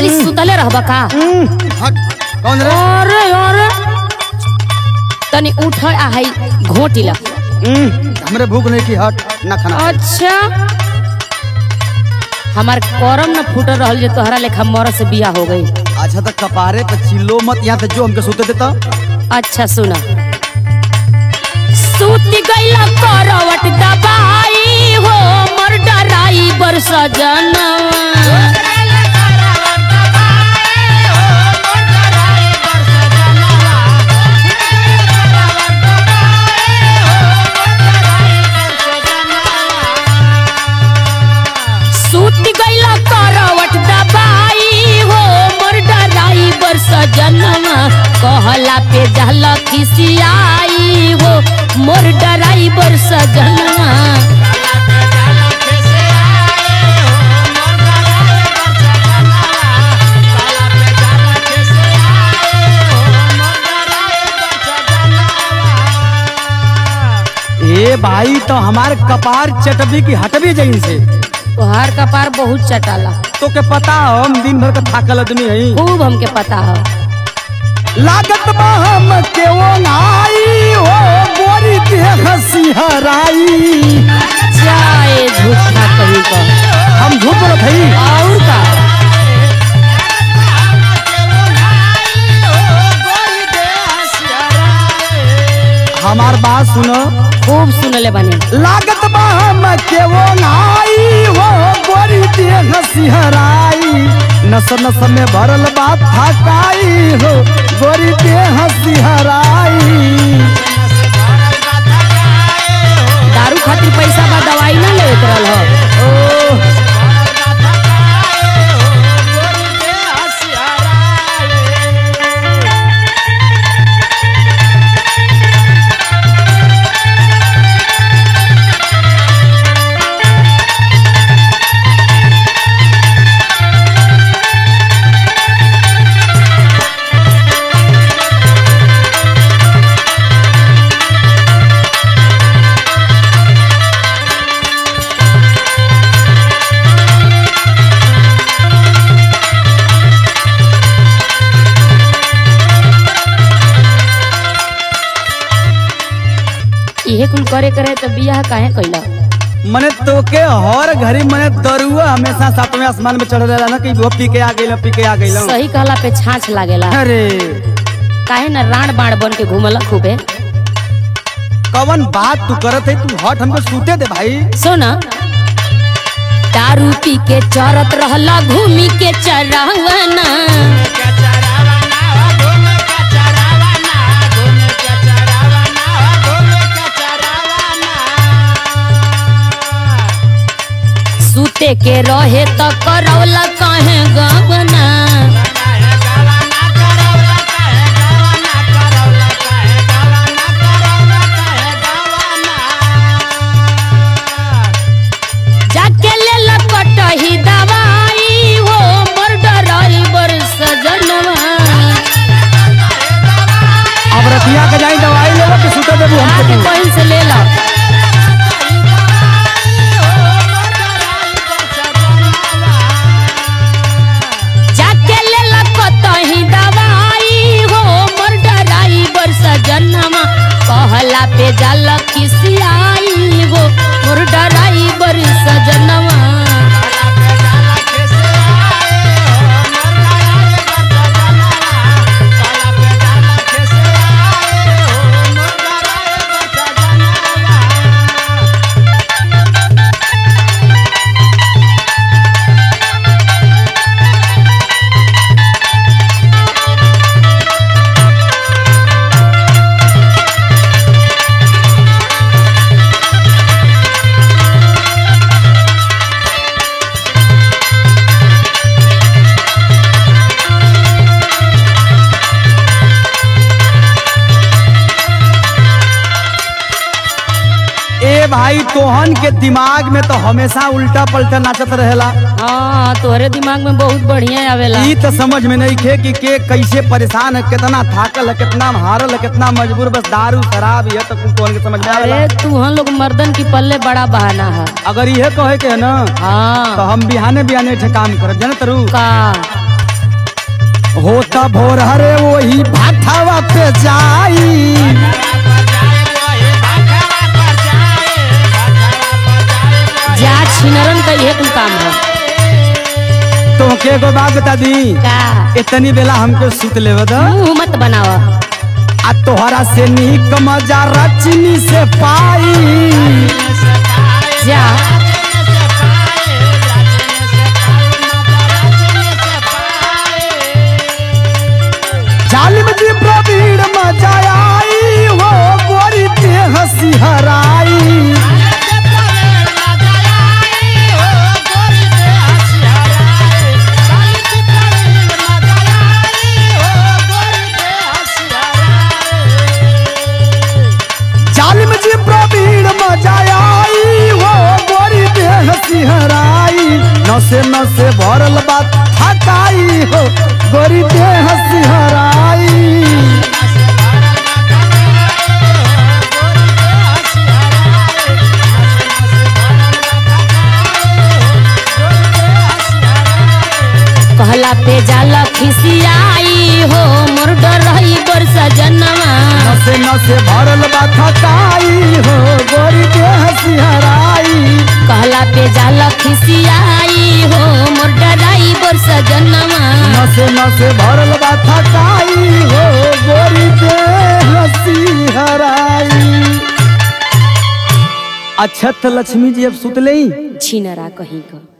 कि सुतले रहबा का हट कौन रे अरे अरे तनी उठ आ है घोटी ला हम्म, हमरे भूख नहीं की हट ना खाना अच्छा हमार करम न फूट रहल जे तोहरा लेखा मर से बिया हो गई अच्छा तो कपारे पे चिल्लो मत यहाँ से जो हमके सोते देता अच्छा सुना सूत गईला करवट दबाई हो मर डराई बर सजना सूत गईला करवट दबाई हो मोर डराई बर सजनवा कहला पे जहल खिसियाई हो मोर डराई बर सजनवा ए भाई तो हमार कपार चटबी की हटबी जहीं से तोहार कपार बहुत चटाला तो के पता हो हम दिन भर का थाकल आदमी हई खूब हमके पता है लागत बा हम के वो नाई हो गोरी के हंसी हराई जाए झूठा कहीं का हम झूठ बोलत हई और का हमार बात सुनो खूब सुनले बने लागत बा हम के वो नाई हो गोरी के हंसी हराई नस नस में भरल बात थकाई हो गोरी के हंसी हराई दारू खातिर पैसा बा दवाई ना लेत रहल हो ओ इहे कुल करे करे तो बियाह काहे कैला मने तोके हर घड़ी मने दरुआ हमेशा सातवें आसमान में चढ़ रहेला ना कि वो पी के आ गइल पी के आ गइल सही कहला पे छाछ लागेला अरे काहे न राण बाण बन के घूमला खूबे कवन बात तू करत है तू हट हमको सूते दे भाई सुन दारू पी के चरत रहला घूमी के चरावना सूते के रहे त करौला काहे गवना जाके ले लपटही दवाई हो मोर डराई बर सजनवा अब रतिया के जाई दवाई लेवा के सूते देबू हमको आके तू कहीं से ले ला जाके ले लपटही दवाई हो मोर डराई बर सजनवा कहला पे जल खिसियाई हो मोर डराई बर सजनवा ए भाई तोहन के दिमाग में तो हमेशा उल्टा पलटा नाचत रहेला हाँ तोहरे दिमाग में बहुत बढ़िया आवेला ई तो समझ में नहीं खे कि के कैसे परेशान है कितना थाकल है कितना हारल है कितना मजबूर बस दारू शराब ये तो कुल तोहन के समझ में आवेला अरे तू हम लोग मर्दन की पल्ले बड़ा बहाना है अगर ये कहे के है ना तो हाँ हम बिहाने बिहाने ठे काम करब जाने तरू का होता भोर हरे वही भाठावा पे जाई जा छिनरन का यह कुल काम है तोहके एगो बात बता दी का इतनी बेला हमके सुत लेवे द मुंह मत बनावा आ तोहरा से नीक मजा रचनी से पाई जा जालिम जी प्रवीण मजा आई हो गोरी ते हंसी हराई जालिम जी प्रवीण मजा आई हो गोरी ते हंसी हराई नसे नसे भरल बात थकाई हो गोरी ते हंसी हराई कहला पे जाला खिसियाई हो मोर डर रही बर सजनवा नसे नसे भरल बा थकाई हो गोरी के हंसी हराई कहला पे जाला खिसियाई हो मोर डराई बर सजनवा नसे नसे भरल बा थकाई हो गोरी के हंसी हराई अच्छा तो लक्ष्मी जी अब सुत ले छिनरा कहीं का